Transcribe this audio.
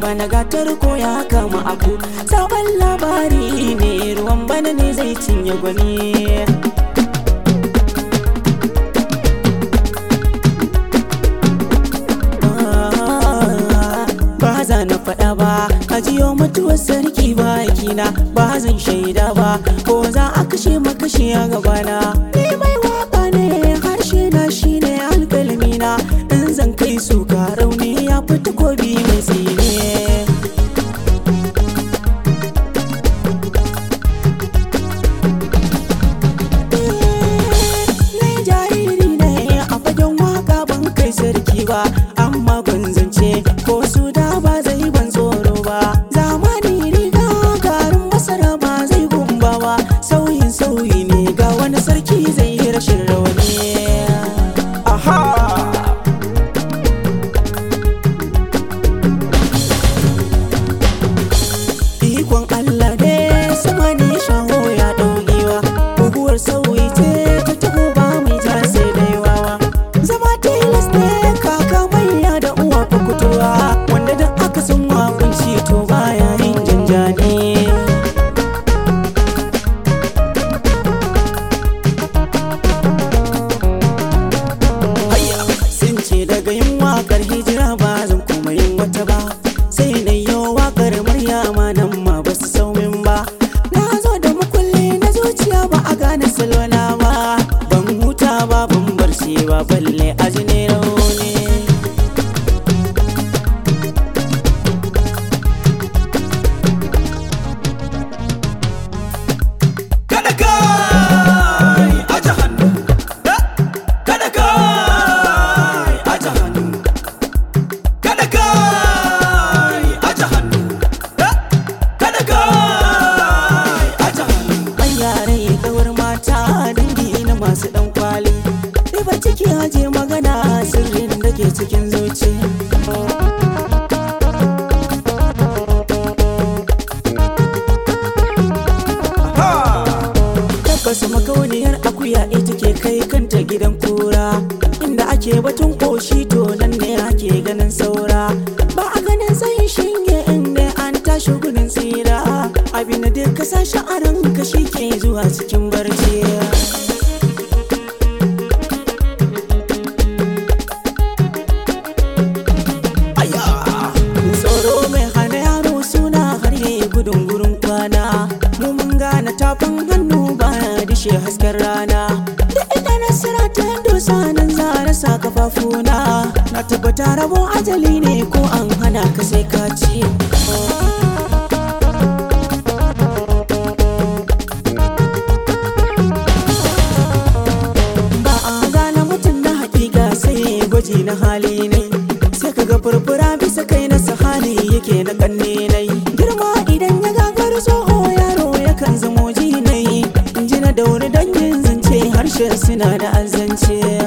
bana gatar ko ya kama aku sabon labari ne ruwan bana ne zai cinye gwani ba za na faɗa ba a jiyo mutuwar sarki ba kina ba zan shaida ba ko za a kashe makashi a gabana ni mai waka ne harshe na shine alƙalmina in zan kai su ka rauni ya fi takobi mai tsine Ni jariri ne a fagen waka ban kai sarki ba amma gwanzance ko su da ba zai ban tsoro ba zamani riga garin masara ba zai gumba ba sauyin sauyi ne ga wani sarki zai yi rashin rawani aha ikon Allah ne sama ne shaho ya ɗaukewa guguwar sauyi ce ta taho ba mai ja sai da yawawa zama tilas ne kaka manya da uwa fakutuwa wanda duk aka san wakunci to baya yin janjani Hayya! sun ce daga yin wakar hijira ba zan kuma yin wata ba sai na yi wakar maryama nan ma ba su saumin ba na zo da makulli na zuciya ba a gane salona ba ban huta ba ban barci ba balle aji ne rauni kada kai aje hannu kada kai aje hannu kada kai aje hannu kada kai aje hannu an yare kawar mata dangi na masu dan kwali ribar ciki haje magana sirrin da ke cikin zuci tabbas makauniyar akuya ita ke kai kanta gidan kura inda ake batun koshi to nan ne ake ganin saura ba a ganin tsayin shinge inda an tashi gudun tsira abin da duk ka sashi a ranka shi ke zuwa cikin barci Aya! tsoro mai hana yaro suna har yayi gudun gurin kwana mu mun gane tafin hannu baya dishe hasken rana da ita nasara ta dosa nan za a rasa kafafuna na tabbata rabo ajali ne ko an hana ka sai ka ci ba a gane mutum na hakika sai gwaji na hali ne sai ka ga furfura bisa kai na sahali yake na kanne nai girma idan ya gagar tsoho yaro yakan zamo jinai in ji na dauri dangin zance harshen suna da azance